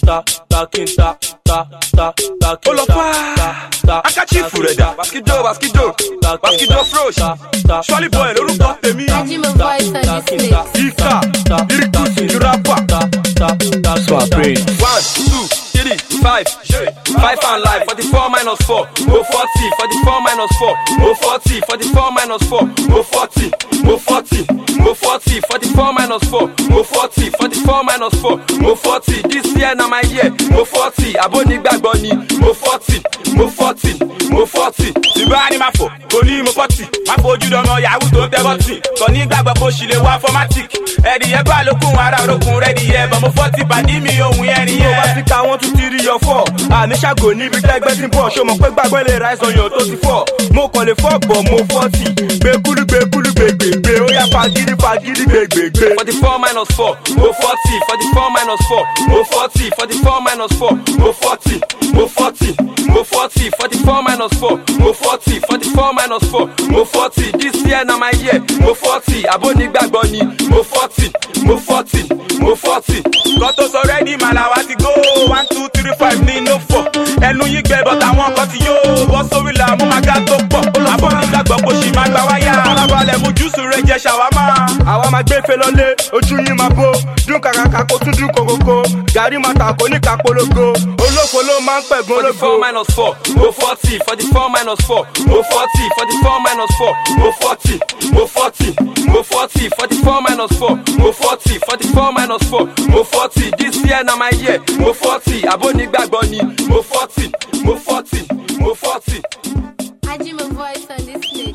ta ta kí n ta ta ta ta kí ó n lọ ta fà ta ta akachifu rẹ̀ dà baskido baskido baskido frosh Surely boy lórúkọ tèmi Ajima voice on this mix. ika irikusi rapa. Swap brain. One, two, three, five, five and life. Forty-four minus four, oh forty. Forty-four minus four, oh forty. Forty-four minus four, oh forty. Oh forty, oh forty. Forty-four minus four, oh forty. Forty-four minus four, oh forty. This year na my year, oh forty. Abonigbagbo ni, oh forty, oh forty, oh forty. Ìgbà ni máa fò, kò ní mo fọ́tì. Máa fojú dọmọ yahoo tó ń tẹ bọ́tì. Kò ní gbàgbọ́ kó ṣì lè wá fọ́mátìk. Ẹ̀dìyẹ gbà lókun ara orókun rẹ̀ dìyẹ. Bọ̀ mo fọ́tì pàdí mi ohun yẹn nìyẹn. Tó bá ti ka wọ́n tún ti rí yọ fọ́. Àní ṣàgò níbi tẹ́gbẹ́ tí ń bọ̀. Ṣé o mọ̀ pé gbàgbọ́ lè ra ẹ̀sán yàn tó ti fọ́? Mo kàn lè fọ́ bọ̀ mo fọ́tì. Gbẹ̀kúlú gbẹ̀kúlú gbẹ̀gbẹ̀gbẹ̀. Ó yá fagídí fagídí gbẹ̀gbẹ̀gbẹ̀. Forty four minus four, oh forty. Forty four minus four, oh forty. Forty four minus four, oh forty. Oh forty, oh forty. Forty four minus four, oh forty. Forty four minus four, oh forty. This year na my year, oh forty. Abonigbagbo ni, oh forty, oh forty, oh forty. Kan tó sọ rẹ́dí màláwa ti go one two three five ní no four. Ẹnu yín gbẹ bọ́tà wọn kan ti yó. Bọ́ sórí là mú màgá tó pọ̀. Abonigbagbo kò sì máa gbà wáyà. Alábalẹ̀ mu júùsù rẹ̀ jẹ ṣàwámà. Àwa máa gbé fe lọlé, ojú yín máa bó. Dún kàkàkà kó tún dún kòkòkò. Gàrí máa tà kó ní kàpolongo. Olóko ló máa ń pẹ̀gùn ológo. Forty four minus four, oh forty. Forty four minus four, oh forty. Forty four minus four, oh forty. Oh forty, oh forty. Forty four minus four, oh forty. Forty four minus four, oh forty. This year na my year, oh forty. Abonigbagbo ni, oh forty, oh forty, oh forty. Ajima voice on this mix.